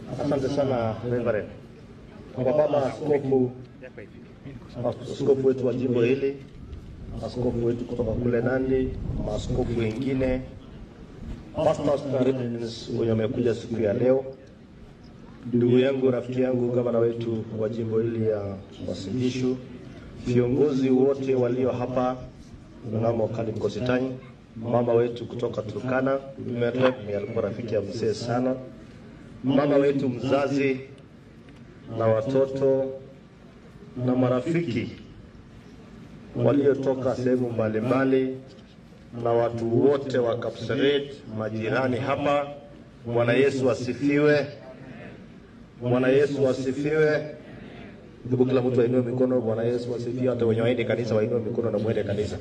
Asante sana Reverend. Kwa baba askofu, askofu wetu wa jimbo hili, askofu wetu kutoka kule Nandi, maaskofu wengine, pastors na reverends wenye wamekuja siku ya leo, ndugu yangu, rafiki yangu, gavana wetu wa jimbo hili ya Uasin Gishu, viongozi wote walio hapa, mnamo Khalid Kositany, mama wetu kutoka Turkana, Merlep, alikuwa rafiki ya mzee sana, mama wetu mzazi na watoto na marafiki waliotoka sehemu mbalimbali na watu wote wa Kapseret, majirani hapa. Bwana Yesu asifiwe! Bwana Yesu asifiwe! Hebu kila mtu ainue mikono. Bwana Yesu asifiwe! Hata wenye waende kanisa wainue mikono na mwende kanisa.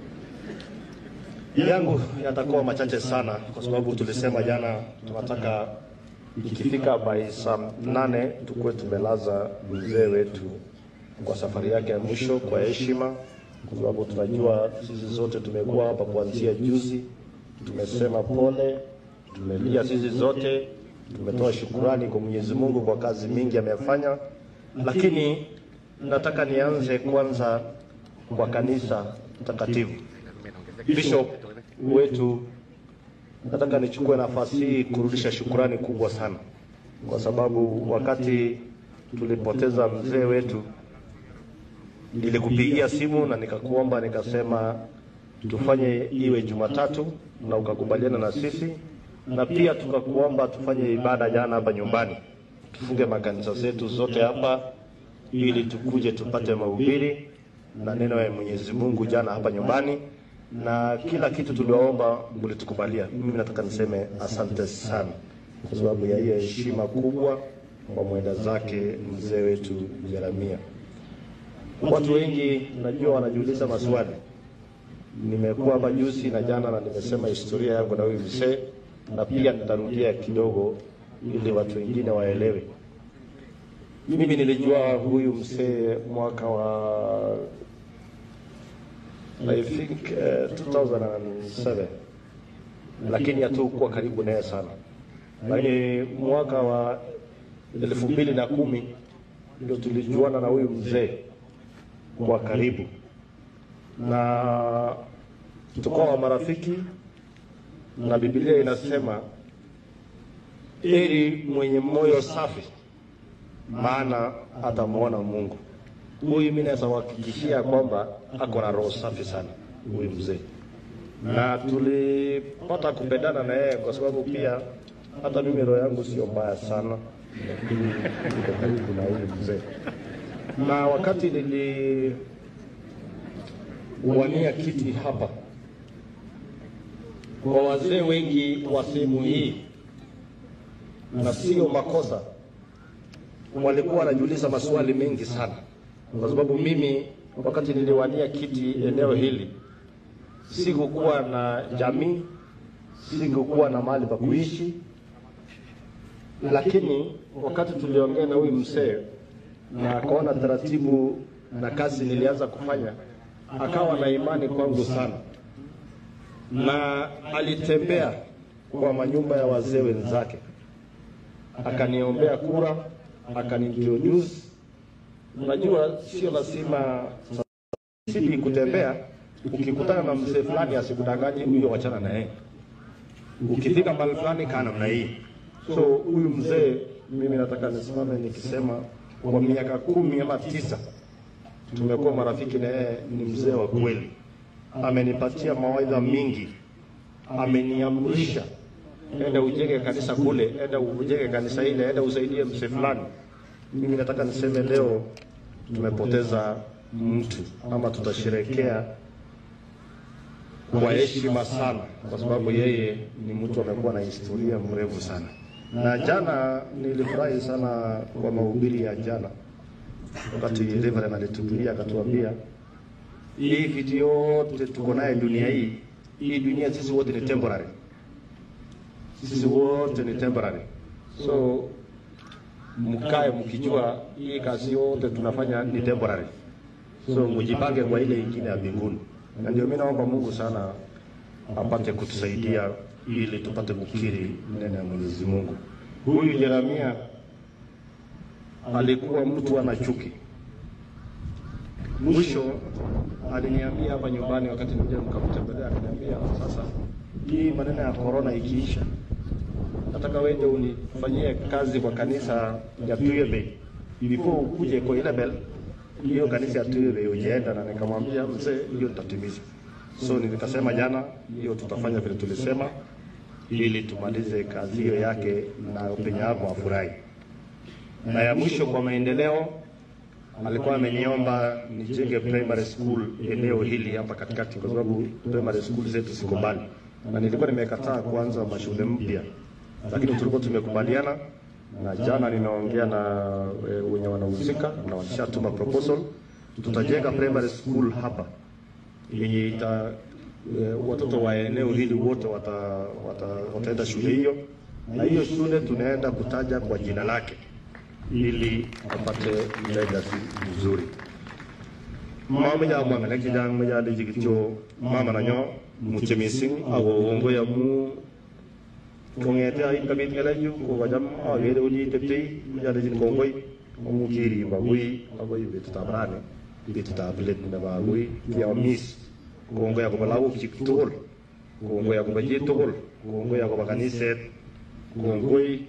Yangu yatakuwa machache sana, kwa sababu tulisema jana tunataka ikifika by saa nane tukuwe tumelaza mzee wetu kwa safari yake ya mwisho kwa heshima, kwa sababu tunajua sisi zote tumekuwa hapa kuanzia juzi, tumesema pole, tumelia sisi zote, tumetoa shukurani kwa Mwenyezi Mungu kwa kazi mingi amefanya, lakini nataka nianze kwanza kwa kanisa takatifu. Bishop wetu nataka nichukue nafasi hii kurudisha shukurani kubwa sana, kwa sababu wakati tulipoteza mzee wetu, nilikupigia simu na nikakuomba, nikasema tufanye iwe Jumatatu na ukakubaliana na sisi, na pia tukakuomba tufanye ibada jana hapa nyumbani, tufunge makanisa zetu zote hapa ili tukuje tupate mahubiri na neno ya Mwenyezi Mungu jana hapa nyumbani na kila kitu tuliwaomba mlitukubalia. Mimi nataka niseme asante sana kwa sababu ya hiyo heshima kubwa kwa mwenda zake mzee wetu Jeremia. Watu wengi najua wanajiuliza maswali. Nimekuwa hapa juzi na jana na nimesema historia yangu na huyu mzee, na pia nitarudia kidogo ili watu wengine waelewe. Mimi nilijua huyu mzee mwaka wa I think uh, 2007 lakini hatukuwa karibu naye sana, lakini mwaka wa elfu mbili na kumi ndio tulijuana na huyu mzee kwa karibu, na tukawa marafiki, na Biblia inasema heri mwenye moyo safi, maana atamwona Mungu. Huyu mimi naweza kuhakikishia kwamba ako na roho safi sana huyu mzee, na tulipata kupendana na yeye kwa sababu pia hata mimi roho yangu sio mbaya sana, lakini niko karibu na huyu mzee. Na wakati niliwania kiti hapa, kwa wazee wengi wa sehemu hii, na sio makosa, walikuwa wanajiuliza maswali mengi sana kwa sababu mimi wakati niliwania kiti eneo hili sikukuwa na jamii, sikukuwa na mahali pa kuishi, lakini wakati tuliongea na huyu mzee na akaona taratibu na kazi nilianza kufanya, akawa na imani kwangu sana, na alitembea kwa manyumba ya wazee wenzake, akaniombea kura, akaniintroduce Unajua, sio lazima sipi kutembea. Ukikutana na mzee fulani asikudanganye huyo, wachana na yeye. Ukifika mahali fulani kaa namna hii. So huyu mzee, mimi nataka nisimame nikisema, kwa miaka kumi ama tisa tumekuwa marafiki na yeye. Ni mzee wa kweli, amenipatia mawaidha mingi, ameniamrisha enda ujenge kanisa kule, enda ujenge kanisa ile, enda usaidie mzee fulani. Mimi nataka niseme leo tumepoteza mtu ama tutasherekea kwa heshima sana, kwa sababu yeye ni mtu amekuwa na historia mrefu sana. Na jana nilifurahi sana kwa mahubiri ya jana, wakati Reverend alituhubiria akatuambia, hii vitu yote tuko naye dunia hii, hii dunia sisi wote ni temporary, sisi wote ni temporary, so mkae mkijua hii kazi yote tunafanya ni temporary, so mjipange kwa ile ingine ya mbinguni. Na ndio mimi naomba Mungu sana apate kutusaidia ili tupate kukiri neno ya Mwenyezi Mungu. Huyu Jeremia alikuwa mtu ana chuki. Mwisho aliniambia hapa nyumbani, wakati nikuja nikamtembelea, akaniambia sasa, hii maneno ya corona ikiisha, nataka wende unifanyie kazi kwa kanisa ya Tuyebe before ukuje kwa ile bel hiyo kanisa ya Tuyebe ujienda, na nikamwambia mzee, hiyo nitatimiza. So nikasema jana, hiyo tutafanya vile tulisema, ili tumalize kazi hiyo yake na penye yako afurahi. Na ya mwisho kwa maendeleo, alikuwa ameniomba nijenge primary school eneo hili hapa katikati, kwa sababu primary school zetu ziko mbali, na nilikuwa nimekataa kuanza mashule mpya, lakini tulikuwa tumekubaliana, na jana ninaongea na e, wenye wanahusika na washatuma proposal, tutajenga primary school hapa yenye ita e, watoto wa eneo hili wote wata, wata, wataenda shule hiyo, na hiyo shule tunaenda kutaja kwa jina lake ili apate legacy nzuri. Mama ya mwana na kijana mmoja ali jikicho mama na nyo muche missing ago wongo ya mu kongete ai kabit ngala ju ko wajam age de uji tepte ya de jin kongoi mu kiri ba gui ago ibet tabrane ibet tablet na ba gui ya mis kongo ya ko balawo chik tol kongo ya ko baje tol kongo ya ko bakaniset kongoi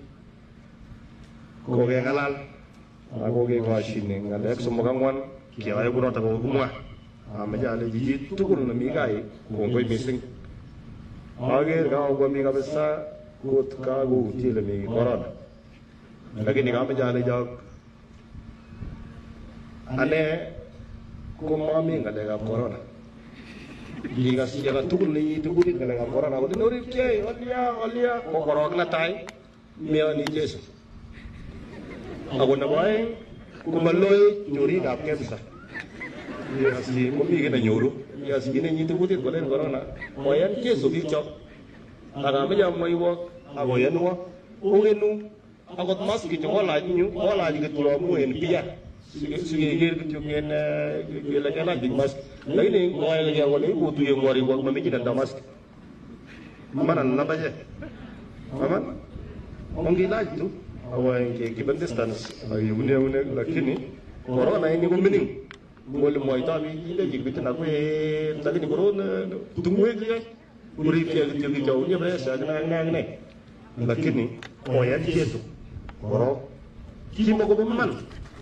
koke ngalal ak koke koshine ngalek somok angwan keyoe kunoto kokimwa ameche ale chichi tugul nemi kai kongoi mising aker kakokwami kabisa kot kakoutie ile mi corona lakini kameche alechok ane komami ngalekab corona ngikas chi age tugul neiiti kutit ngalekab corona kolin oripkei olya olya ko korok netai meyoni Jesu ako nebo aeng komaloe chorikab kemsa ikasi komi kiy nenyoru ikasi kiy nenyiti kutit kolen corona koyan Jesu biikchok akameche amwaiwok akoyanwo okenu akot maski che kolach nyu kolach kityo amu en bia sikeker kityo en kele kelach biik mask lakini ngoelekea kole kotuye ng'orikwok mamechine nda mask manan nambache aman ongilach tu awa keep distance ayune une lakini corona ini ko mining ngole moito biik ile jikitin akwe lakini koron tungwek ye kuripke kityo kityo unye pressure ak ne ak ne lakini koyan Jesu korok kimakobo man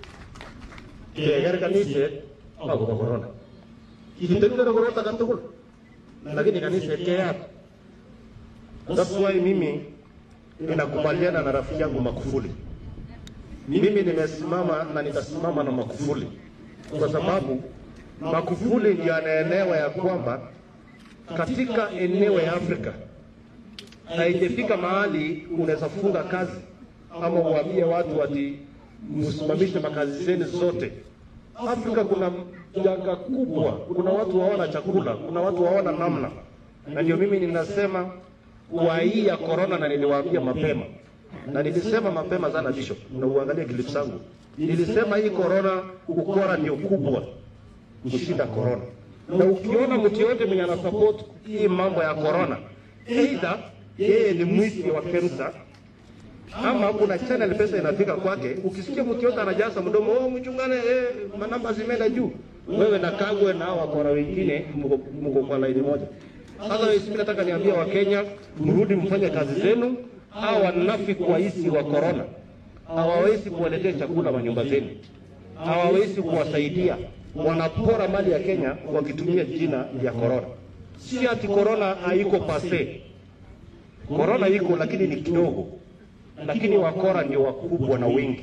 keker kaniset akobo corona kitendere korot age tugul lakini kaniset keyat that's why mimi ninakubaliana na rafiki yangu Makufuli. Mimi nimesimama na nitasimama na Makufuli kwa sababu Makufuli ndiye anaelewa ya kwamba katika eneo ya Afrika haijafika mahali unaweza funga kazi ama uambie watu ati msimamishe makazi zenu zote. Afrika kuna janga kubwa, kuna watu hawana chakula, kuna watu hawana namna, na ndio mimi ninasema kwa hii ya corona, na niliwaambia mapema na nilisema mapema sana Bishop, na uangalie clip zangu, nilisema hii corona, ukora ndio kubwa kushinda corona. Na ukiona mtu yote mwenye ana support hii mambo ya corona, either yeye ni mwizi wa KEMSA ama kuna channel pesa inafika kwake. Ukisikia mtu yote anajaza mdomo, oh, mchungane, eh, manamba zimeenda juu, wewe na Kagwe na hao wakora wengine mko mko kwa laini moja. Otherwise, mimi nataka niambia Wakenya, mrudi mfanye kazi zenu. Hawa wanafiki waisi wa corona hawawezi kuwaletea chakula manyumba zenu, hawawezi kuwasaidia. Wanapora mali ya Kenya wakitumia jina ya corona. Si ati corona haiko pase, corona iko lakini ni kidogo, lakini wakora ndio wakubwa na wengi.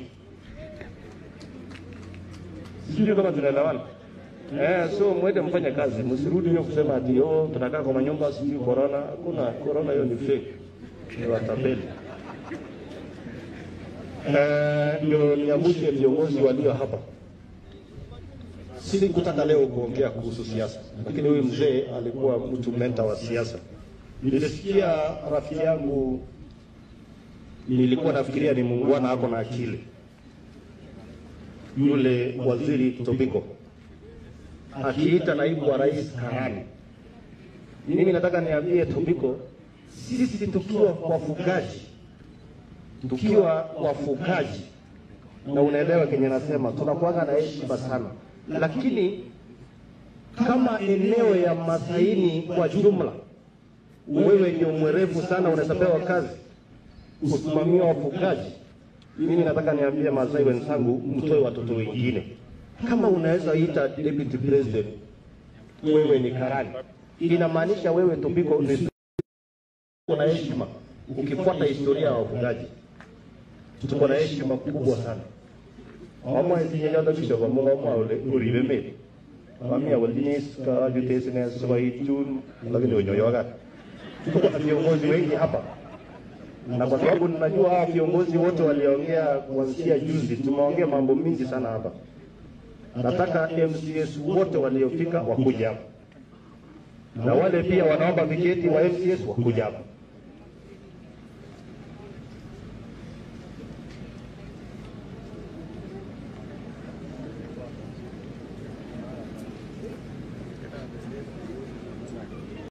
Sijui kama tunaelewana. Eh, so mwende mfanye kazi, msirudi hiyo kusema ati oh, tunakaa kwa manyumba sijui corona. Hakuna corona, hiyo ni fake, ni watapeli. Eh, ndio niambushe viongozi walio hapa. Sikutaka leo kuongea kuhusu siasa, lakini huyu mzee alikuwa mtu menta wa siasa. Nilisikia rafiki yangu, nilikuwa nafikiria ni muungwana ako na akili, yule waziri Tobiko akiita naibu wa rais karani. Mimi nataka niambie Tobiko, sisi tukiwa wafugaji tukiwa wafugaji, na unaelewa kenye nasema, tunakuwaga na heshima sana, lakini kama eneo ya Masaini kwa jumla, wewe ndio mwerevu sana, unaweza pewa kazi kusimamia wafugaji. Mimi nataka niambie Masai wenzangu, mtoe watoto wengine. Kama unaweza ita deputy president, wewe ni karani, inamaanisha wewe Tobiko ni tuko na heshima. Ukifuata historia ya wafugaji, tuko na heshima kubwa sana. Mama isinyanya bisho kwa mungu mwa ule uribe meli. Mami ya walinis ka jutesi na sabai chun lakini unyoyoga. Tuko na viongozi wengi hapa na kwa sababu ninajua hawa viongozi wote waliongea kuanzia juzi, tumeongea mambo mingi sana hapa. Nataka MCS wote waliofika wakuja hapa na wale pia wanaomba viketi wa MCS wakuja hapa.